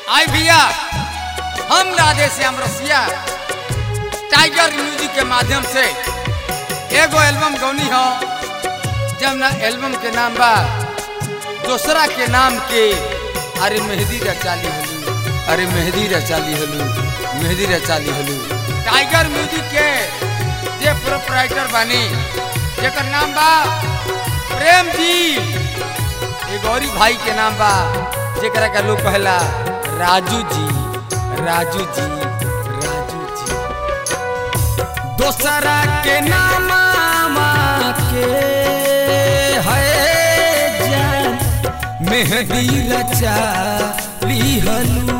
आई भैया हम राधे श्याम रसिया टाइगर म्यूजिक के माध्यम से एगो एल्बम गौनी हो जब ना एल्बम के नाम बा दूसरा के नाम के अरे मेहंदी रचाली हलू अरे मेहंदी रचाली हलू मेहंदी रचाली हलू टाइगर म्यूजिक के जे प्रोपराइटर बानी जेकर नाम बा प्रेम जी ये गौरी भाई के नाम बा जेकरा का लोग कहला राजू जी राजू जी राजू जी दोसरा के नाम के है जान मेहंदी रचा लिहलू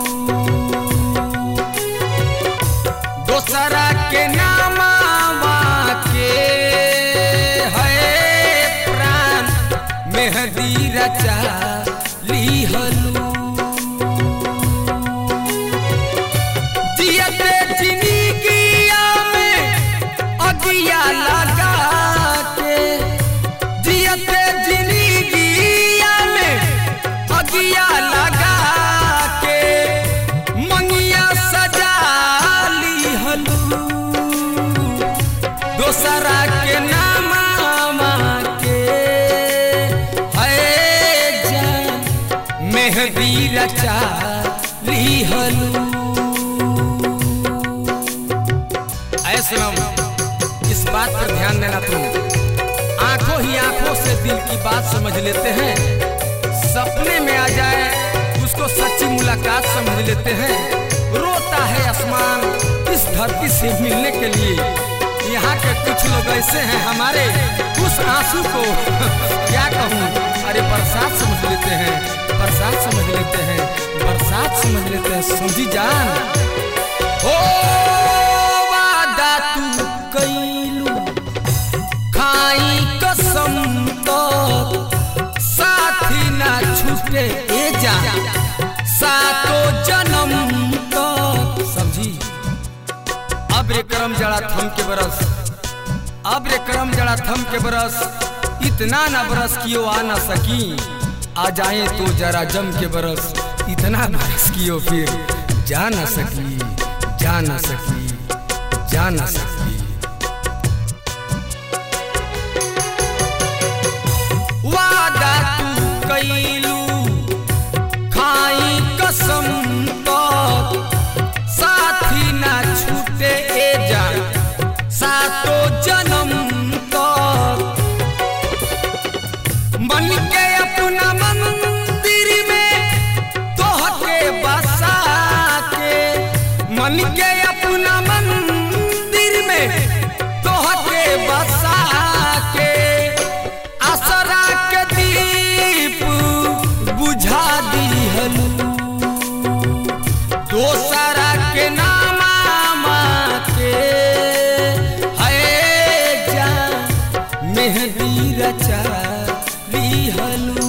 दोसरा के नाम के है प्राण मेहंदी रचा लिहलू जियते जिंदगिया में अगिया लगा के जियते जिंदगिया में अगिया लगा के मंगिया सजा ली हलू दोसरा के नाम के है जान मेहंदी रचा ली हलू ऐसे हम इस बात पर ध्यान देना तुम आंखों ही आंखों से दिल की बात समझ लेते हैं सपने में आ जाए उसको सच्ची मुलाकात समझ लेते हैं रोता है आसमान इस धरती से मिलने के लिए यहाँ के कुछ लोग ऐसे हैं हमारे उस आंसू को क्या कहूँ अरे बरसात समझ लेते हैं बरसात समझ लेते हैं बरसात समझ लेते हैं समझी जान ओ वादा तू कैलू खाई कसम तो साथी ना छूटे ए जा सातो जन्म तो समझी अब रे करम जड़ा थम के बरस अब रे करम जड़ा थम के बरस इतना ना बरस कियो आ ना सकी आ जाए तो जरा जम के बरस इतना बरस कियो फिर जा ना सकी जा ना सकी जा ना सकी वादा तू कैलू खाई कसम तो साथी ना छूटे ए जा सातो जन्म तो मन के अपना मंदिर में तोह के बसा के मन के अपना मंदिर में तोह के बसा के असरा के दीप बुझा दिहलू दोसरा के नाम के है जा मेहंदी रचा लिहलू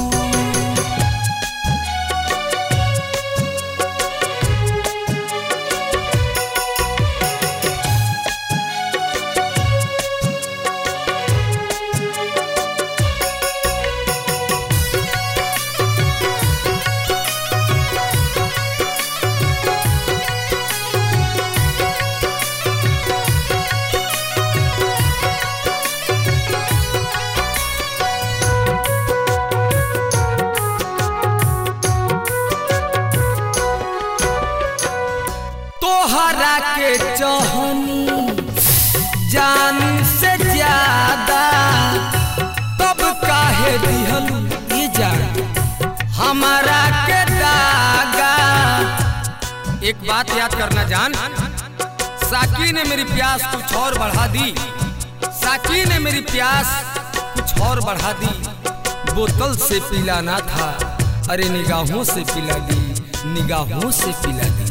तोहरा के चहनी जान से ज्यादा तब काहे दिहलू ये जान हमारा के दागा एक बात याद करना जान साकी ने मेरी प्यास कुछ और बढ़ा दी साकी ने मेरी प्यास कुछ और बढ़ा दी बोतल से पिलाना था अरे निगाहों से पिला दी निगाहों से पिला दी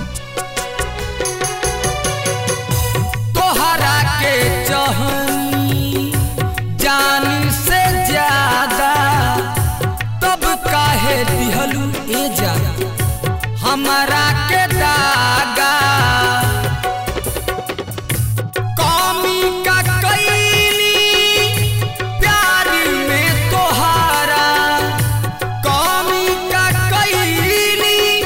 तोहरा के चहनी जान से ज्यादा तब काहे दिहलू ए जान हमारा के दागा कौमी का कैली प्यार में तोहारा कौमी का कैली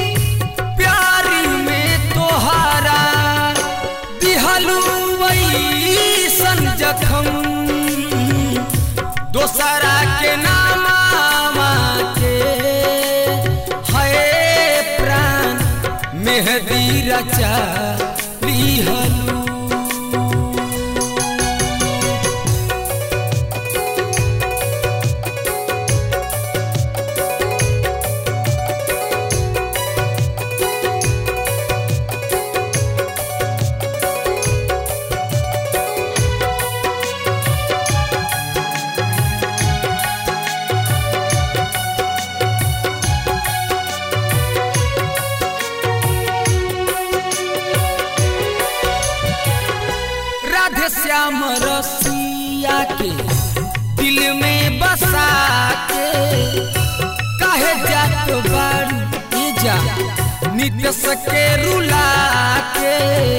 लिहलू राधे श्याम रसिया के दिल में बसा के काहे जात बारू ए जा नित्य सके रुला के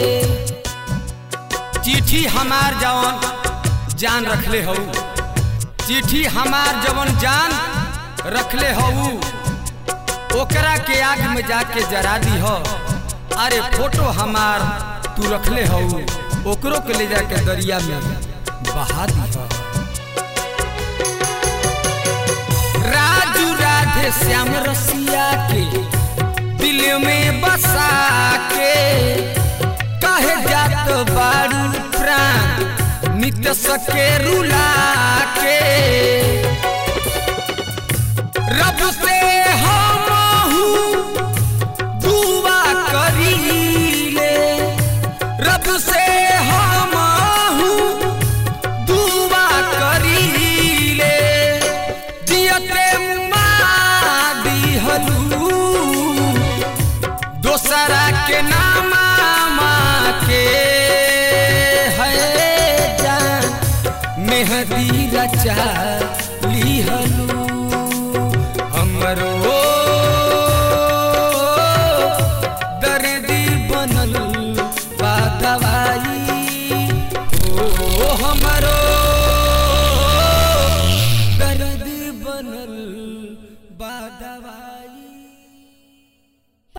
चिट्ठी हमार जवन जान रखले हऊ चिट्ठी हमार जवन जान रखले हऊ ओकरा के आग में जाके जरा दी हो अरे फोटो हमार तू रखले हऊ ओकरो के ले जाके दरिया में बहा दी हो राजू राधे श्याम रसिया के दिल में बसा के काहे जात बारू प्राण नित्य सके रुला के रब से हम दुआ करीले रब से हम दुआ करीले जियते मादी हलू दोसरा के नामा के है जान मेहदी रचा लिहलू हमरो